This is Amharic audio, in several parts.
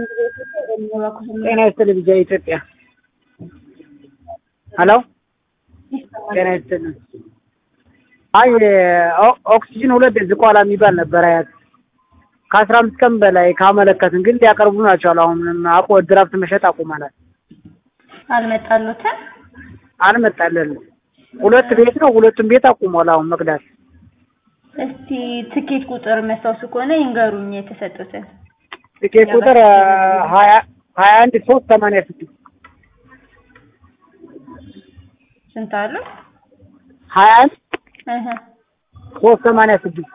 ጤና ይስጥልኝ ልጄ ኢትዮጵያ ሄሎ ጤና ይስጥልኝ አይ ኦ- ኦክሲጅን ሁለት ዝቋላ የሚባል ነበር አያት ከአስራ አምስት ቀን በላይ ካመለከትን ግን ሊያቀርቡ ናቸው አሁን ምንም አቆ ድራፍት መሸጥ አቁመናል አልመጣሉትም። አልመጣልንም ሁለት ቤት ነው ሁለቱም ቤት አቁሟል አሁን መቅዳት እስቲ ትኬት ቁጥር መስታወሱ ከሆነ ይንገሩኝ የተሰጡትን። ትኬት ቁጥር ሀያ ሀያ አንድ ሶስት ሰማንያ ስድስት ስንት አሉ? ሀያ አንድ እህ ሶስት ሰማንያ ስድስት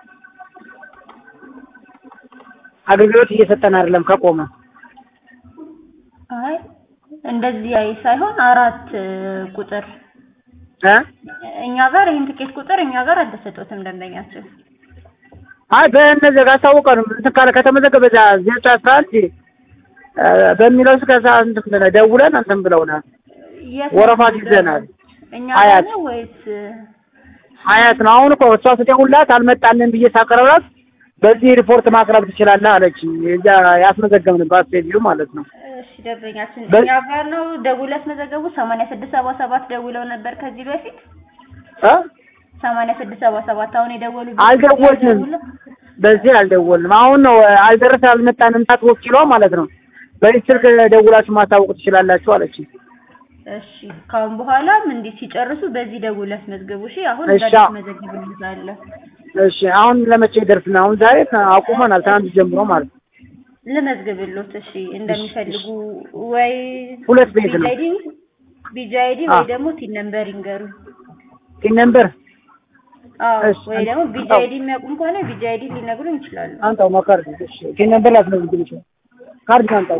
አገልግሎት እየሰጠን አይደለም ከቆመ አይ እንደዚህ አይ ሳይሆን አራት ቁጥር እ እኛ ጋር ይህን ትኬት ቁጥር እኛ ጋር አልተሰጡትም ደንበኛችን። አይ በእነዚህ ጋር አሳውቀንም እንትን ካለ ከተመዘገበ በዛ ዜሮ አስራ አንድ እ በሚለው እስከ ሰዓት እንትን ብለህ ደውለን እንትን ብለውናል የት ወረፋ ነው ይዘናል እኛ አያት። ጋር ነው ወይስ ሀያት ነው አሁን እኮ እሷ ስደውልላት አልመጣልን ብዬ ሳቀርብላት በዚህ ሪፖርት ማቅረብ ትችላለህ አለችኝ እዛ ያስመዘገብንባት ሴትዮ ማለት ነው እሺ ደንበኛችን በ- እኛ ጋር ነው ደውለው ያስመዘገቡ ሰማንያ ስድስት ሰባ ሰባት ደውለው ነበር ከዚህ በፊት እ ሰማንያ ስድስት ሰባ ሰባት አሁን የደወሉ አልደወልንም በዚህ አልደወልንም አሁን ነው አልደረሰ አልመጣንም ሳት ወኪሏ ማለት ነው በዚህ ስልክ ደውላችሁ ማሳወቅ ትችላላችሁ አለችኝ እሺ ካሁን በኋላም እንዲህ ሲጨርሱ በዚህ ደውል ያስመዝግቡ። እሺ አሁን እሺ። ጋር መዘግብ እንዛለን እሺ አሁን ለመቼ ይደርስና አሁን ዛሬ አቁመናል ትናንት ጀምሮ ማለት ነው ልመዝግብሎት። እሺ እንደሚፈልጉ ወይ ሁለት ቤት ነው። ቢጃይዲ ቢጃይዲ ወይ አዎ። ደግሞ ቲን ነምበር ይንገሩ። ቲን ነምበር አዎ እሺ። ወይ ደግሞ ቢጃይዲ የሚያውቁም ከሆነ ቢጃይዲ ሊነግሩን ይችላሉ። አንጣው ነው ካርድ እሺ ቲን ነምበር ላስመዝግብ ይችላል ካርድ አንጣው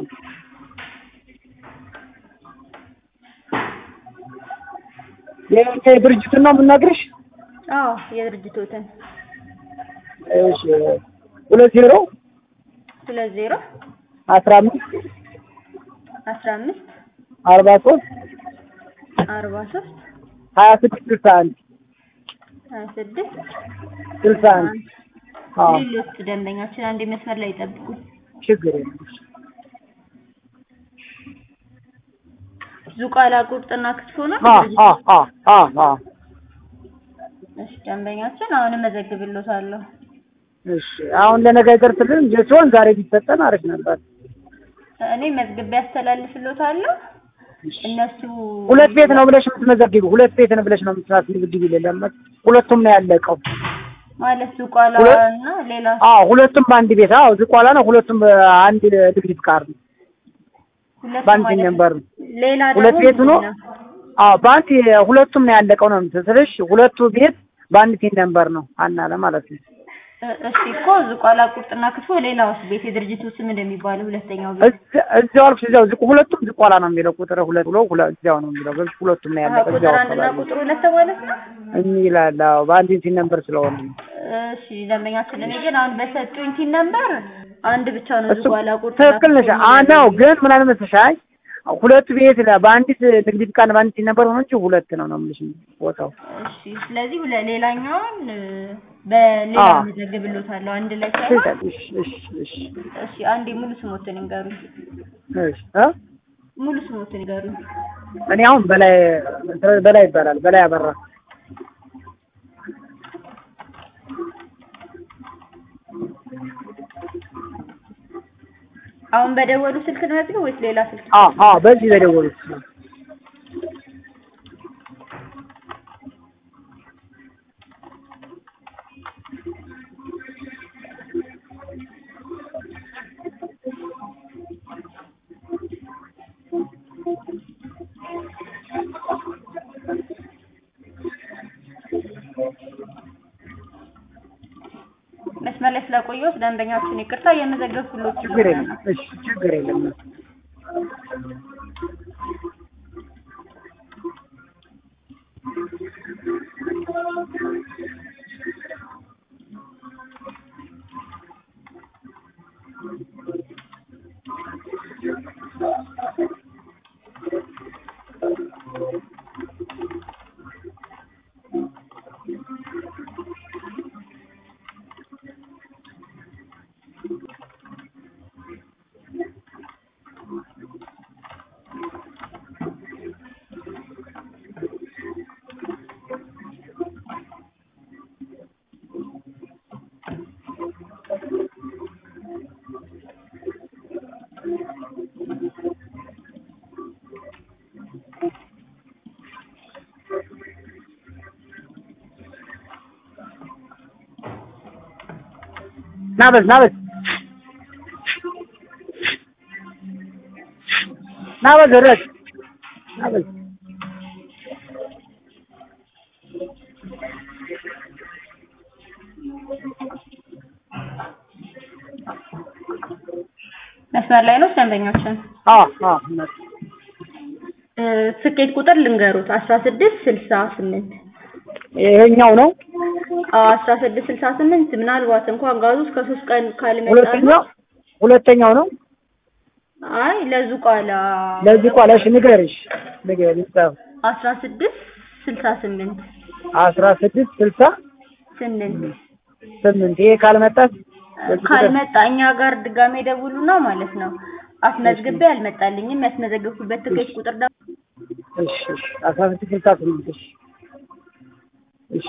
የድርጅቱን ነው የምናግርሽ አዎ የድርጅቶትን እሺ ሁለት ዜሮ ሁለት ዜሮ አስራ አምስት አስራ አምስት አርባ ሶስት አርባ ሶስት ሀያ ስድስት ስልሳ አንድ ሀያ ስድስት ስልሳ አንድ አዎ ሌሎች ደንበኛችን አንድ መስመር ላይ ይጠብቁ። ችግር የለም ዙቃላ ቁርጥና ክትፎ ነው አ ድርጅቱ? አ አ አ አ እሺ ደንበኛችን አሁን እመዘግብሎታለሁ። እሺ አሁን ለነገ ይደርስልን እንጂ ሲሆን ዛሬ ቢሰጠን አሪፍ ነበር እኔ መዝግቤ ያስተላልፍሎታለሁ። እነሱ ሁለት ቤት ነው ብለሽ የምትመዘግቢው ሁለት ቤት ነው ብለሽ ነው የምትመዘግቢው ለለመት ሁለቱም ነው ያለቀው ማለት ዙቋላ ሁለት- እና ሌላ አዎ ሁለቱም በአንድ ቤት አዎ ዝቋላ ነው ሁለቱም በአንድ ንግድ ፍቃድ ነው ሁለት በአንድ ማለት ነምበር ነው ሌላ ሁለት ደግሞ ቤት ሆኖ ምንድን ነው? አዎ በአንድ ሁለቱም ነው ያለቀው ነው የምትስልሽ ሁለቱ ቤት በአንድ ቲን ነምበር ነው አናለ ማለት ነው እ- እሺ እኮ ዙቋላ ቁርጥና ክትፎ ሌላውስ ቤት የድርጅቱ ስም እንደሚባለው ሁለተኛው ቤት እዚ- እዚያው አልኩሽ እዚያው ዝቁ ሁለቱም ዝቋላ ነው የሚለው ቁጥር ሁለት ብሎ ሁለ- እዚያው ነው የሚለው በዚህ ሁለቱም ነው አሀ፣ ያለቀው ቁጥር እዚያው አንድና አካባቢ ቁጥር ሁለት ማለት ነው። የሚላል አዎ በአንድ ቲን ነምበር ስለሆነ ነው። እሺ ደንበኛችን እኔ ግን አሁን በሰጡኝ ቲን ነምበር አንድ ብቻ ነው እሱ ዙቋላ ቁርጥና ትክክል ነሽ ክትፎ አ ነው የሚለው። ግን ምን አለ መሰለሽ አይ ሁለቱ ቤት ለ- በአንዲት ንግድ ፍቃድ በአንዲት ቲን ነምበር ሆኖ እንጂ ሁለት ነው ነው የምልሽ ቦታው እሺ ስለዚህ ሁለ- ሌላኛውን እ፣ በሌላ አዎ። መዘግብሎታለሁ አንድ ላይ ሳይሆን ትክክል እሺ እሺ እሺ እሺ አንዴ ሙሉ ስሞትን ይንገሩኝ። እሺ እ ሙሉ ስሞትን ይንገሩኝ። እኔ አሁን በላይ በላይ ይባላል በላይ አበራ አሁን በደወሉ ስልክ ነው ያዝገው ወይስ ሌላ ስልክ? አ አ በዚህ በደወሉት ነው መስመር ላይ ስለቆየሁት ደንበኛችን ይቅርታ የመዘገብኩሎት ችግር የለም እሺ ችግር የለም ና በል ና በል ና በል ድረስ ና በል መስመር ላይ ነው ደንበኛችን። አዎ አዎ እውነት እ ስኬት ቁጥር ልንገሩት አስራ ስድስት ስልሳ ስምንት ይሄኛው ነው አስራ ስድስት ስልሳ ስምንት ምናልባት እንኳን ጋዙ እስከ ሶስት ቀን ካልመጣ ሁለተኛው ሁለተኛው ነው አይ ለዙቋላ ለዚህ ቋላሽ ንገርሽ ንገርሽ ጻፍ አስራ ስድስት ስልሳ ስምንት አስራ ስድስት ስልሳ ስምንት ስምንት ይሄ ካልመጣስ በዚህ ቁጥር- ካልመጣ እኛ ጋር ድጋሜ ደውሉና ማለት ነው። አስመዝግቤ አልመጣልኝም ያስመዘገብኩበት ትኬት ቁጥር ደግሞ እሺ እሺ አስራ ስድስት ስልሳ ስምንት እሺ እሺ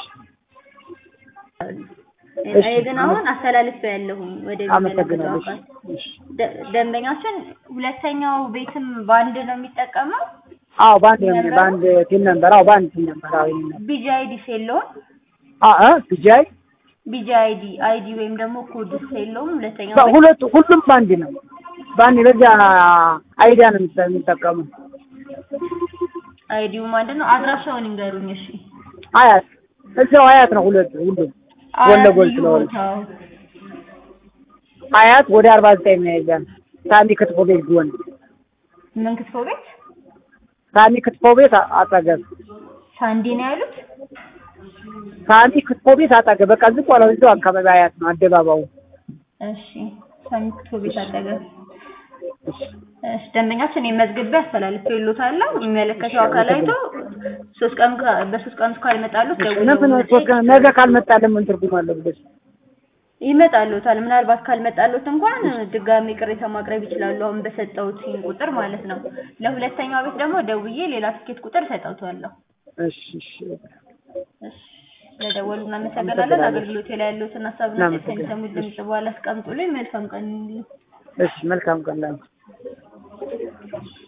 እሺ፣ እኔ ግን አሁን አስተላልፌ ያለሁኝ ወደ አመሰግናለሁ የሚመለከተው እሺ አካል እሺ ደ- ደንበኛችን ሁለተኛው ቤትም በአንድ ነው የሚጠቀመው አዎ በአንድ ነው በአንድ ቲም ነበር አዎ በአንድ ቲም ነበር አዎ ይሄን ነበር ቢጂ አይዲ የለውም አ አ ቢጃይ ቢጂ አይዲ አይዲ ወይም ደግሞ ኮድ የለውም ሁለተኛው ቤት ሁለቱ ሁሉም በአንድ ነው በአንድ በዚያ አይዲያ ነው የሚጠ- የሚጠቀሙ አይዲውም አንድ ነው አድራሻውን ይንገሩኝ እሺ አያት እዚያው አያት ነው ሁለቱ ሁሉም ጎን ለጎን ልዩ ስለሆነ ቦታው አያት ወደ አርባ ዘጠኝ ነው ያያል ሳሚ ክትፎ ቤት ጎን ምን ክትፎ ቤት ሳሚ ክትፎ ቤት አ- አጠገብ ሳንዲ ነው ያሉት ሳሚ ክትፎ ቤት አጠገብ በቃ ዝም ብሎ እዚያው አካባቢ አያት ነው አደባባዩ እሺ ሳሚ ክትፎ ቤት አጠገብ እሺ ደንበኛችን የመዝግቤ አስተላልፌልዎታለሁ የሚመለከተው አካል አይቶ ሶስት ቀን ከ- በሶስት ቀን ውስጥ ካልመጣሉት ለምን ሶስት ቀን ነገ ካልመጣልን ምን ትርጉም አለው ብለሽ ይመጣልዎታል ምናልባት ካልመጣልዎት እንኳን ድጋሜ ቅሬታ ማቅረብ ይችላሉ አሁን በሰጠሁት ቁጥር ማለት ነው ለሁለተኛው ቤት ደግሞ ደውዬ ሌላ ትኬት ቁጥር ሰጠውታለሁ እሺ እሺ እሺ ለደወሉ እናመሰግናለን አገልግሎት ላይ ያለዎትን ሀሳብና ሴት ከሚሰሙት ድምጽ በኋላ አስቀምጡልኝ መልካም ቀን ይሁንልኝ እሺ መልካም ቀን ላንቺ